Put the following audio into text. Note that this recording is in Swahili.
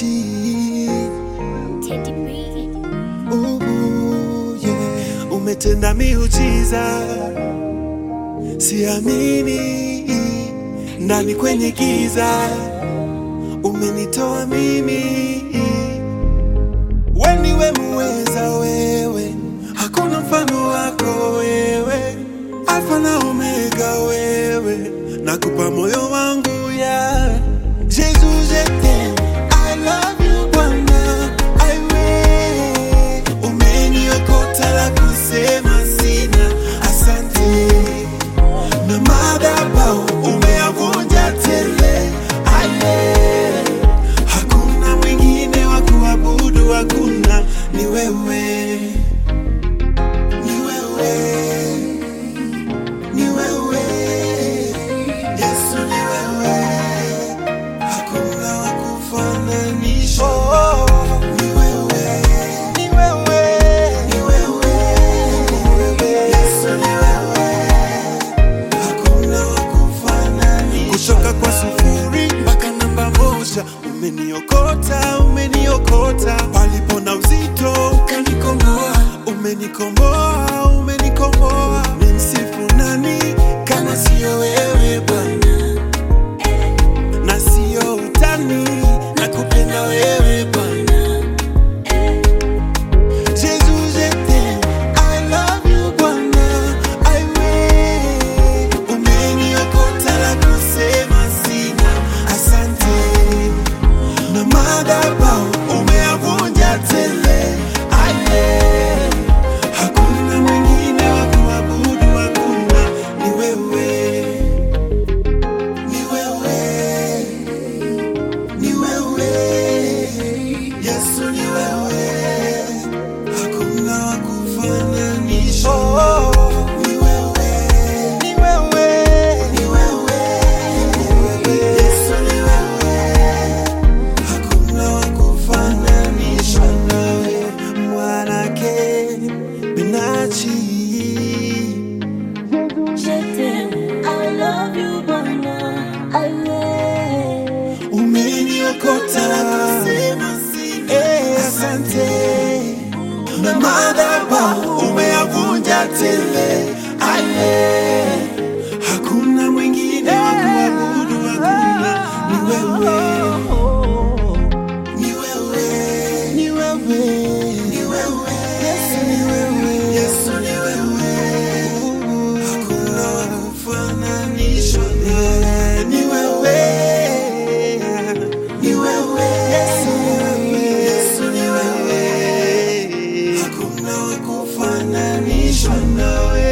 benachi Teddy B. Ubu, yeah. Umetenda miujiza, siamini ndani kwenye giza, umenitoa mimi. Weniwe muweza wewe, hakuna mfano wako wewe, Alfa na Omega wewe, nakupa moyo wangu ya Jesus, je t'aime, I love you Bwana, I will. Umeniokota la kusema sina, asante na madhabahu umeyavunja tele, aye. Hakuna mwingine wa kuabudu, hakuna, ni wewe, ni wewe, ni wewe, Yesu ni wewe, hakuna wa kufananisha. Ni wewe, ni wewe, ni wewe, Yesu ni wewe hakuna wa kufananisha. Kutoka kwa sufuri mpaka namba moja, umeniokota, umeniokota palipo na uzito, ukanikomboa, umenikomboa, umenikomboa. Nimsifu nani kama siyo wewe Bwana, na siyo utani, nakupenda wewe Bwana. Jesus, je t'aime, I love you Bwana, I will. Umeniokota la kusema sina, asante. Na madhabahu umeyavunja tele, aye. Hakuna mwingine wa kuabudu, hakuna, ni wewe, ni wewe, ni wewe, Yesu ni wewe hakuna wa kufananisha. Ni wewe, ni wewe, ni wewe, Yesu ni wewe, hakuna wa kufananisha nawe, mwanake Benachi. Je t'aime, I love you, Bwana. I will. Umeniokota Eh, asante na madhabahu umeyavunja tele, aye. Hakuna mwingine wa kuabudu, hakuna, ni wewe, ni wewe, ni wewe, ni wewe, Yesu ni wewe, Yesu ni wewe, hakuna wa kufananishwa nawe, ni wewe, ni wewe, Yesu ni wewe, Yesu ni wewe, hakuna wa kufananishwa nawe.